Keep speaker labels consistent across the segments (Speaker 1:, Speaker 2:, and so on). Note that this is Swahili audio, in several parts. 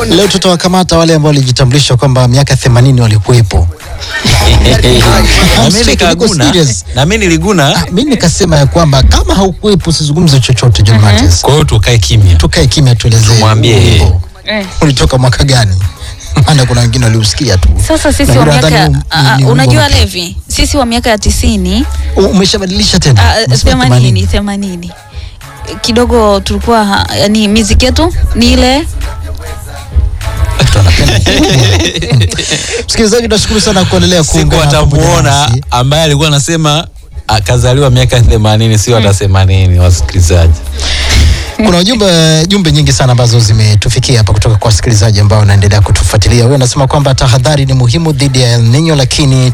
Speaker 1: Leo tutawakamata wale ambao walijitambulisha kwamba miaka 80 walikuwepo.
Speaker 2: Na
Speaker 1: I'm
Speaker 2: mimi
Speaker 1: speaking, niko
Speaker 2: nikaguna,
Speaker 1: serious.
Speaker 2: na mimi niliguna.
Speaker 1: Ah, Mimi nikasema ya kwamba kama haukuwepo usizungumze chochote John Mattis.
Speaker 2: Kwa hiyo tukae kimya.
Speaker 1: Tukae kimya tuelezee.
Speaker 2: Tumwambie
Speaker 1: huu
Speaker 2: yeye.
Speaker 1: wimbo
Speaker 3: Eh.
Speaker 1: ulitoka mwaka gani? Maana kuna wengine waliusikia tu.
Speaker 3: Sasa sisi
Speaker 1: Na
Speaker 3: wa
Speaker 1: wengine
Speaker 3: miaka
Speaker 1: wanadhani ni-
Speaker 3: ah,
Speaker 1: ni wimbo
Speaker 3: unajua
Speaker 1: mpya.
Speaker 3: Levi, sisi wa miaka ya tisini
Speaker 1: U- Umeshabadilisha tena?
Speaker 3: ah,
Speaker 1: Umesema
Speaker 3: themanini themanini kidogo tulikuwa ha- yani miziki yetu ni ile
Speaker 1: Watu wanapenda kuimba. Msikilizaji, tunashukuru sana kuendelea
Speaker 2: Siku
Speaker 1: kuungana pamoja
Speaker 2: atamuona
Speaker 1: nasi.
Speaker 2: ambaye alikuwa anasema akazaliwa miaka 80 sio hata 80 wasikilizaji.
Speaker 1: Kuna ujumbe jumbe nyingi sana ambazo zimetufikia hapa kutoka kwa wasikilizaji ambao wanaendelea kutufuatilia. Huyo anasema kwamba tahadhari ni muhimu dhidi ya El Nino, lakini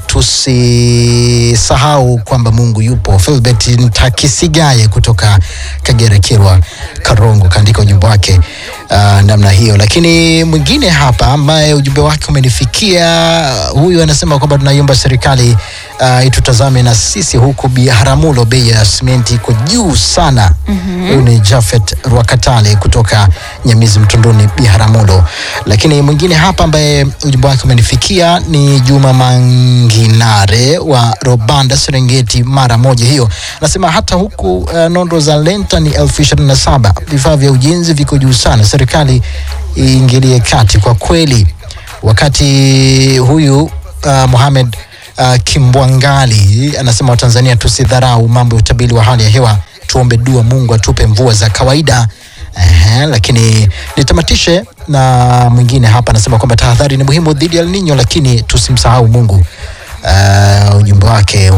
Speaker 1: tusisahau kwamba Mungu yupo. Philbert Ntakisigaye kutoka Kagera, Kirwa, Karongo kaandika ujumbe wake uh, namna hiyo. Lakini mwingine hapa ambaye ujumbe wake umenifikia, huyu anasema kwamba tunaiomba serikali uh, itutazame na sisi huku Biharamulo, bei ya simenti iko juu sana. Huyu ni Jafet Rwakatale kutoka Nyamizi Mtunduni, Biharamulo. Lakini mwingine hapa ambaye ujumbe wake umenifikia ni Juma Manginare wa Robanda, Serengeti, mara moja hiyo, anasema hata huku uh, nondo za lenta ni elfu ishirini na saba. Vifaa vya ujenzi viko juu sana, serikali iingilie kati kwa kweli. Wakati huyu uh, Mohamed uh, Kimbwangali anasema Watanzania tusidharau mambo ya utabiri wa hali ya hewa, tuombe dua Mungu atupe mvua za kawaida. Ehe, lakini nitamatishe na mwingine hapa anasema kwamba tahadhari ni muhimu dhidi ya El Nino, lakini tusimsahau Mungu. Uh, ujumbe wake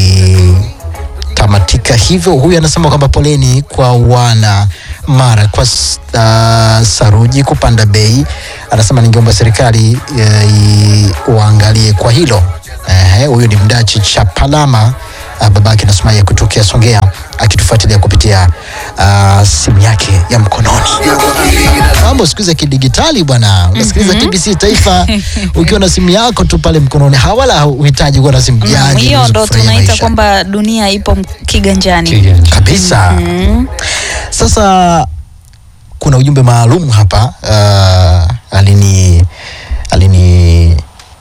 Speaker 1: ukitamatika hivyo, huyu anasema kwamba poleni kwa wana mara kwa s- uh, saruji kupanda bei. Anasema ningeomba serikali uh, uangalie kwa hilo. Ehe, huyu ni mdachi Chapalama uh, babake na Sumaya kutokea Songea akitufuatilia kupitia uh, simu yake ya mkononi. Mambo siku hizi ya kidigitali bwana, unasikiliza TBC Taifa ukiwa na simu yako tu pale mkononi, hawala uhitaji kuwa na simu
Speaker 3: Mm,
Speaker 1: janja.
Speaker 3: hiyo
Speaker 1: uweze
Speaker 3: ndo
Speaker 1: kufurahia
Speaker 3: tunaita
Speaker 1: maisha.
Speaker 3: kwamba dunia ipo m- kiganjani.
Speaker 2: Kiganja.
Speaker 1: kabisa. Sasa kuna ujumbe maalum hapa uh, alini alini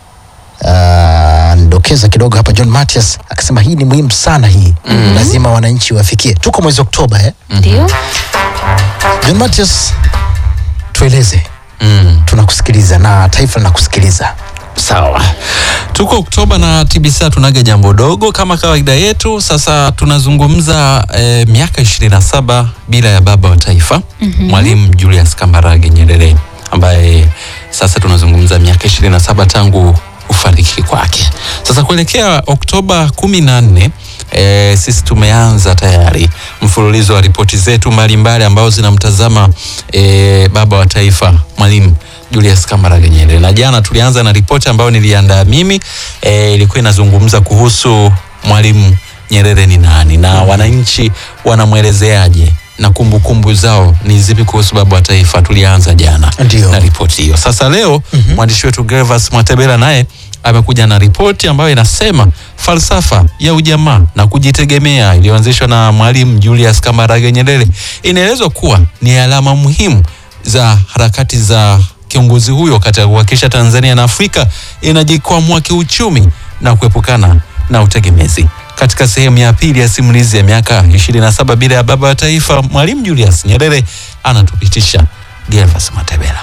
Speaker 1: uh, ndokeza kidogo hapa John Matias akasema hii ni muhimu sana hii lazima wananchi wafikie. Tuko mwezi Oktoba eh?
Speaker 3: Ndio.
Speaker 1: John Matias, tueleze,
Speaker 2: Mm.
Speaker 1: tunakusikiliza na taifa linakusikiliza.
Speaker 2: Sawa, tuko Oktoba na TBC tunaga jambo dogo kama kawaida yetu. Sasa tunazungumza eh, miaka 27 bila ya baba wa taifa Mwalimu Julius Kambarage Nyerere ambaye sasa tunazungumza miaka 27 tangu ufariki kwake. Sasa kuelekea Oktoba 14 E, sisi tumeanza tayari mfululizo wa ripoti zetu mbalimbali ambazo zinamtazama e, baba wa taifa Mwalimu Julius Kambarage Nyerere, na jana tulianza na ripoti ambayo niliandaa mimi e, ilikuwa inazungumza kuhusu Mwalimu Nyerere ni nani na wananchi wanamwelezeaje na kumbukumbu zao ni zipi kuhusu baba wa taifa. Tulianza jana
Speaker 1: Ndio.
Speaker 2: na ripoti hiyo. Sasa leo mwandishi wetu Gervas Mwatebela naye amekuja na ripoti ambayo inasema falsafa ya ujamaa na kujitegemea iliyoanzishwa na Mwalimu Julius Kambarage Nyerere inaelezwa kuwa ni alama muhimu za harakati za kiongozi huyo katika kuhakikisha Tanzania na Afrika inajikwamua kiuchumi na kuepukana na utegemezi. Katika sehemu ya pili ya simulizi ya miaka 27 bila ya baba wa taifa, Mwalimu Julius Nyerere anatupitisha. Gervas Matebela.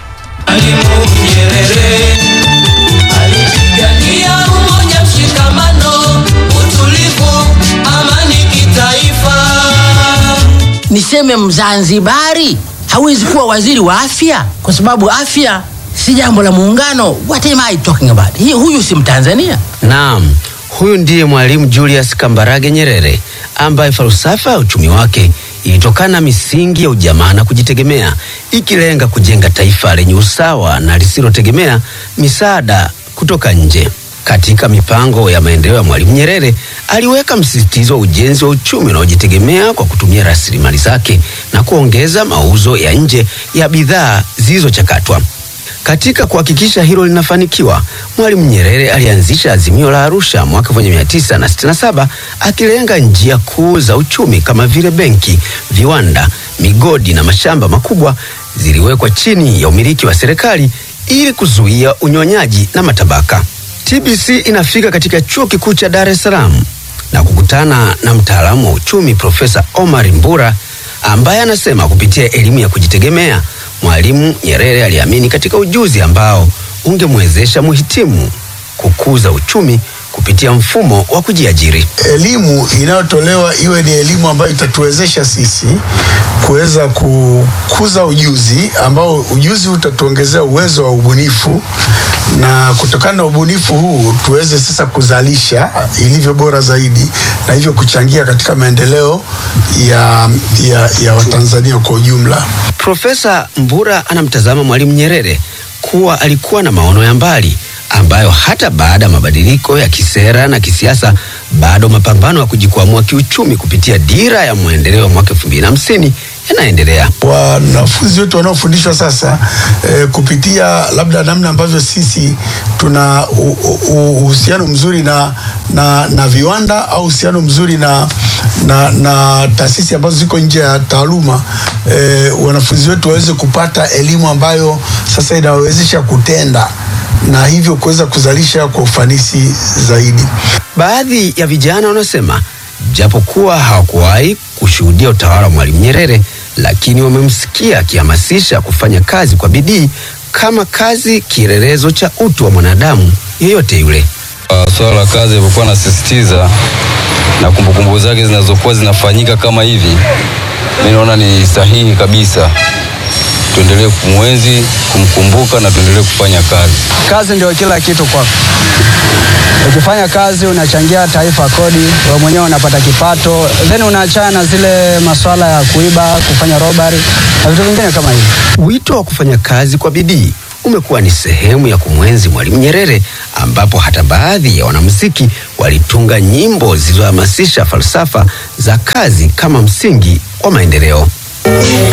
Speaker 4: Alipigania umoja, mshikamano, utulivu, amani kitaifa.
Speaker 5: Niseme Mzanzibari hawezi kuwa waziri wa afya kwa sababu afya si jambo la muungano. What am I talking about? Hii, huyu si Mtanzania.
Speaker 6: Naam, huyu ndiye Mwalimu Julius Kambarage Nyerere ambaye falsafa ya uchumi wake ilitokana na misingi ya ujamaa na kujitegemea, ikilenga kujenga taifa lenye usawa na lisilotegemea misaada kutoka nje. Katika mipango ya maendeleo ya Mwalimu Nyerere aliweka msisitizo wa ujenzi wa uchumi unaojitegemea kwa kutumia rasilimali zake na kuongeza mauzo ya nje ya bidhaa zilizochakatwa. Katika kuhakikisha hilo linafanikiwa, Mwalimu Nyerere alianzisha Azimio la Arusha mwaka 1967 akilenga njia kuu za uchumi kama vile benki, viwanda, migodi na mashamba makubwa ziliwekwa chini ya umiliki wa serikali ili kuzuia unyonyaji na matabaka. TBC inafika katika chuo kikuu cha Dar es Salaam na kukutana na mtaalamu wa uchumi Profesa Omar Mbura ambaye anasema kupitia elimu ya kujitegemea Mwalimu Nyerere aliamini katika ujuzi ambao ungemwezesha muhitimu kukuza uchumi kupitia mfumo wa kujiajiri.
Speaker 7: elimu inayotolewa iwe ni elimu ambayo itatuwezesha sisi kuweza kukuza ujuzi ambao ujuzi utatuongezea uwezo wa ubunifu, na kutokana na ubunifu huu tuweze sasa kuzalisha ilivyo bora zaidi, na hivyo kuchangia katika maendeleo ya, ya, ya Watanzania kwa ujumla.
Speaker 6: Profesa Mbura anamtazama Mwalimu Nyerere kuwa alikuwa na maono ya mbali ambayo hata baada ya mabadiliko ya kisera na kisiasa bado mapambano ya kujikwamua kiuchumi kupitia dira ya maendeleo ya mwaka elfu mbili na hamsini yanaendelea.
Speaker 7: wanafunzi wetu wanaofundishwa sasa eh, kupitia labda namna ambavyo sisi tuna u- u- uhusiano mzuri na, na, na viwanda au uhusiano mzuri na, na, na taasisi ambazo ziko nje ya taaluma eh, wanafunzi wetu waweze kupata elimu ambayo sasa inawawezesha kutenda na hivyo kuweza kuzalisha kwa ufanisi zaidi.
Speaker 6: Baadhi ya vijana wanasema japokuwa hawakuwahi kushuhudia utawala wa Mwalimu Nyerere, lakini wamemsikia akihamasisha kufanya kazi kwa bidii kama kazi kielelezo cha utu wa mwanadamu yeyote yule.
Speaker 8: Uh, swala la kazi alivyokuwa anasisitiza na kumbukumbu zake zinazokuwa zinafanyika kama hivi, mi naona ni sahihi kabisa. Tuendelee kumwenzi, kumkumbuka na tuendelee kufanya kazi.
Speaker 9: Kazi ndio kila kitu kwako. Ukifanya kazi unachangia taifa kodi, wewe mwenyewe unapata kipato, then unaachana na zile masuala ya kuiba, kufanya robbery na vitu vingine kama hivyo.
Speaker 6: Wito wa kufanya kazi kwa bidii umekuwa ni sehemu ya kumwenzi Mwalimu Nyerere, ambapo hata baadhi ya wanamuziki walitunga nyimbo zilizohamasisha falsafa za kazi kama msingi wa maendeleo.